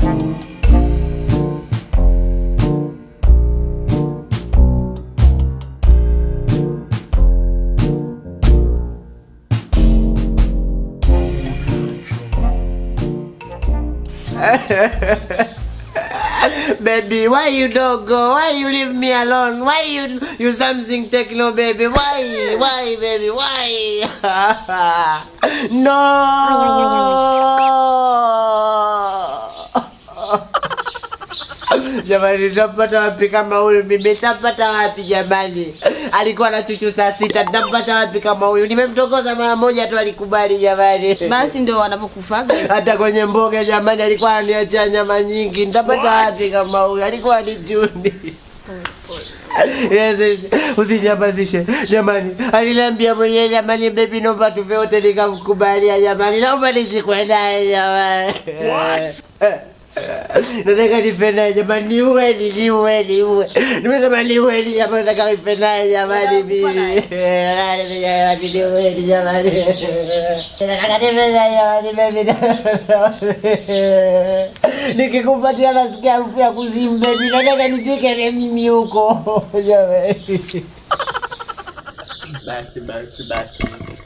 baby, why you don't go? Why you leave me alone? Why you you something techno, baby? Why? Why, baby? Why? no. Jamani, tampata wapi kama huyu mimi? Tampata wapi jamani? Alikuwa na chuchu saa sita, tampata wapi kama huyu? Nimemtongoza mara moja tu, alikubali jamani. Basi ndio wanavyokufaga. Hata kwenye mboga jamani, alikuwa ananiachia nyama nyingi. Nitapata wapi kama huyu? Alikuwa ni juni. Yes, yes. Usinyamazishe jamani, aliniambia mwenyewe jamani, baby, naomba tuve wote, nikamkubalia jamani, naomba nisikwe naye jamani. Nataka nife naye jamani, niueni, niue, niue. Nimesema niueni jamani, nataka nife naye jamani, mimi. Jamani, niueni jamani. Nataka nife naye jamani, baby. Nikikupatia nasikia harufu ya kuzimu, baby. Nataka nifike na mimi huko jamani. Basi basi basi.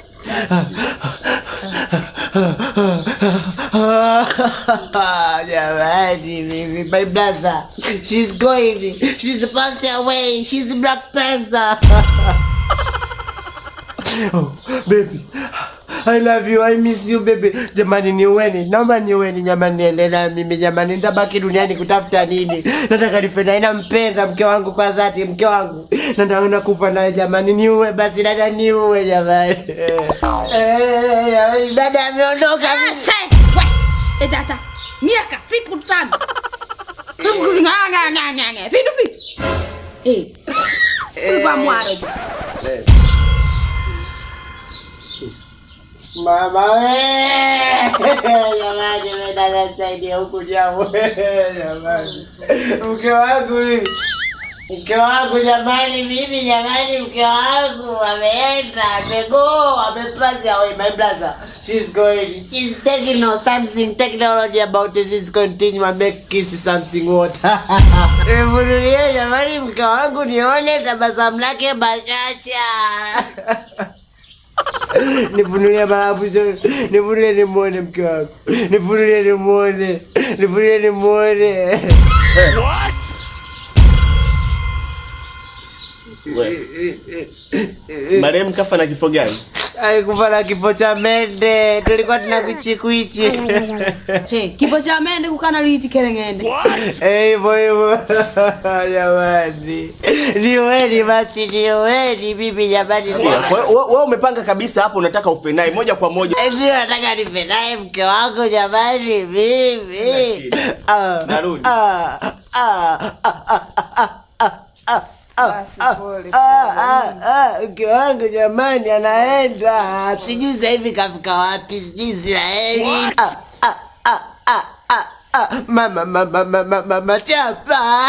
Jamani, baby, my brother, she's going, she's passed away, she's Black Panther. oh, baby, I love you, I miss you baby. Jamani, niueni, naomba niueni jamani, niende na mimi jamani, nitabaki duniani kutafuta nini? Nataka nife naye, nampenda mke wangu kwa dhati, mke wangu nataka nakufa naye jamani, niue basi, dada niue jamani. Eh, dada ameondoka. Sasa, we, etata. Miaka fiku tano. Nganga nganga nganga. Fitu fitu. Eh. Kwa mwaro. tu. Mama we! Jamani, wewe dada saidia huku jamu. Jamani. Mke wangu mimi. Mke wangu jamani, mimi jamani, mke wangu ameenda, amego, amepass away my brother. She's going. She's taking no something technology about this continue and make kiss something water. Nivunulie jamani, mke wangu nione tabasamu lake bashasha. nifunulie maabuzo nifunulie nimwone mke wangu nifunulie nimwone nifunulie nimwone Marehemu kafa na kifo gani? alikufa na kifo cha mende tulikuwa tuna kuchikwichi He, kifo cha mende kukana liti kerengende. Eh, hivyo hivyo jamani niweni basi niweni mimi jamani Kwa hiyo wewe wewe umepanga kabisa hapo unataka ufe naye moja kwa moja. Eh, ndio nataka nife naye mke wangu jamani mimi shida. Ah, Narudi. ah, ah, ah, ah, ah, ah, ah, ah, Basi, ah, pole, ah, ah, ah, mke wangu jamani anaenda sijui sasa hivi kafika wapi sijui Israeli Ah, ah, ah, ah, ah, ah, mama mama mama mama chapa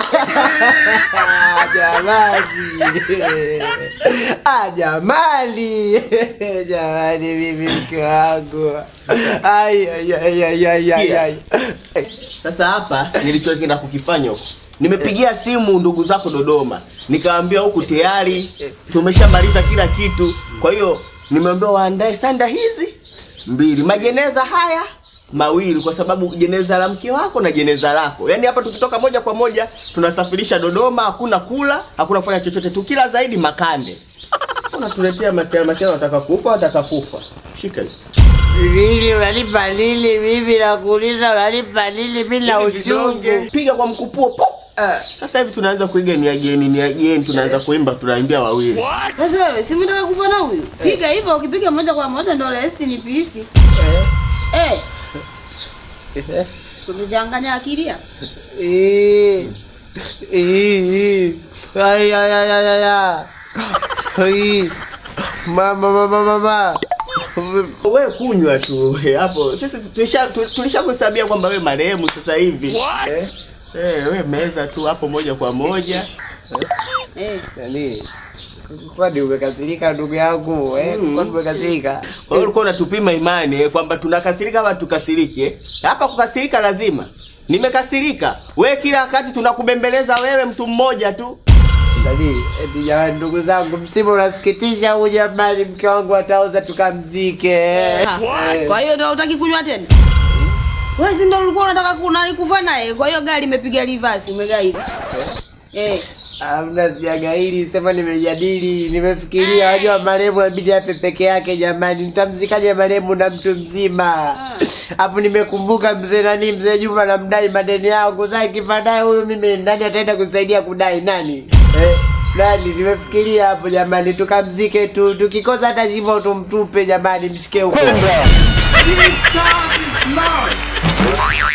jamani ah jamani jamani mimi mke wangu ai ai ai ai ai ai ai Sasa hapa nilichokwenda kukifanya huko. Nimepigia simu ndugu zako Dodoma, nikawaambia huku tayari tumeshamaliza kila kitu. Kwa hiyo nimeambiwa waandae sanda hizi mbili, majeneza haya mawili, kwa sababu jeneza la mke wako na jeneza lako. Yaani hapa tukitoka moja kwa moja tunasafirisha Dodoma, hakuna kula, hakuna kufanya chochote, tukila zaidi makande. Unatuletea masiara masiara, wataka kufa, wataka kufa. Shika hii. Lili unanipa lili mimi nakuuliza unanipa lili mimi na Hivi vidonge, uchungu piga kwa mkupuo pop. Sasa hivi tunaanza kuiga ni ageni ni ageni, tunaanza kuimba tunaimbia wawili. Sasa wewe si mtaka kufa na huyu? Piga hivyo ukipiga moja kwa moja ndio rest ni pisi. Eh. Kumechanganya akili ya? Eh, eh, ai ai ai ai ai ai. Ai. mama mama mama Wewe kunywa tu eh, hapo. Sisi tulisha tu- tulishakuhesabia kwamba wewe marehemu sasa hivi. Eh? Eh, wewe meza tu hapo moja kwa moja. Eh. nani kwani umekasirika ndugu yangu eh Mm. kwani umekasirika Kwa hiyo ulikuwa unatupima imani eh, kwamba tunakasirika ama tukasirike. Hapa kukasirika lazima. nimekasirika. We kila wakati tunakubembeleza wewe mtu mmoja tu. Nani? Eti jamani, ndugu zangu, msiba unasikitisha huu jamani, mke wangu atauza tukamzike. Ha, Kwa hiyo ndio utaki kunywa tena? Wewe si ndio ulikuwa unataka kuna kufa naye. Kwa hiyo gari imepiga reverse umegairi. Eh. Hamna, sijagairi, sema nimejadili, nimefikiria. Wajua marehemu inabidi afe peke yake jamani, nitamzikaje marehemu na mtu mzima? Alafu nimekumbuka mzee nani, mzee Juma namdai madeni yangu. Sasa ikifa naye huyu, mimi nani ataenda kusaidia kudai? Nani eh? Nani? Nimefikiria hapo jamani, tukamzike tu, tukikosa hata shimo tumtupe jamani, mshike huko. Stop, stop.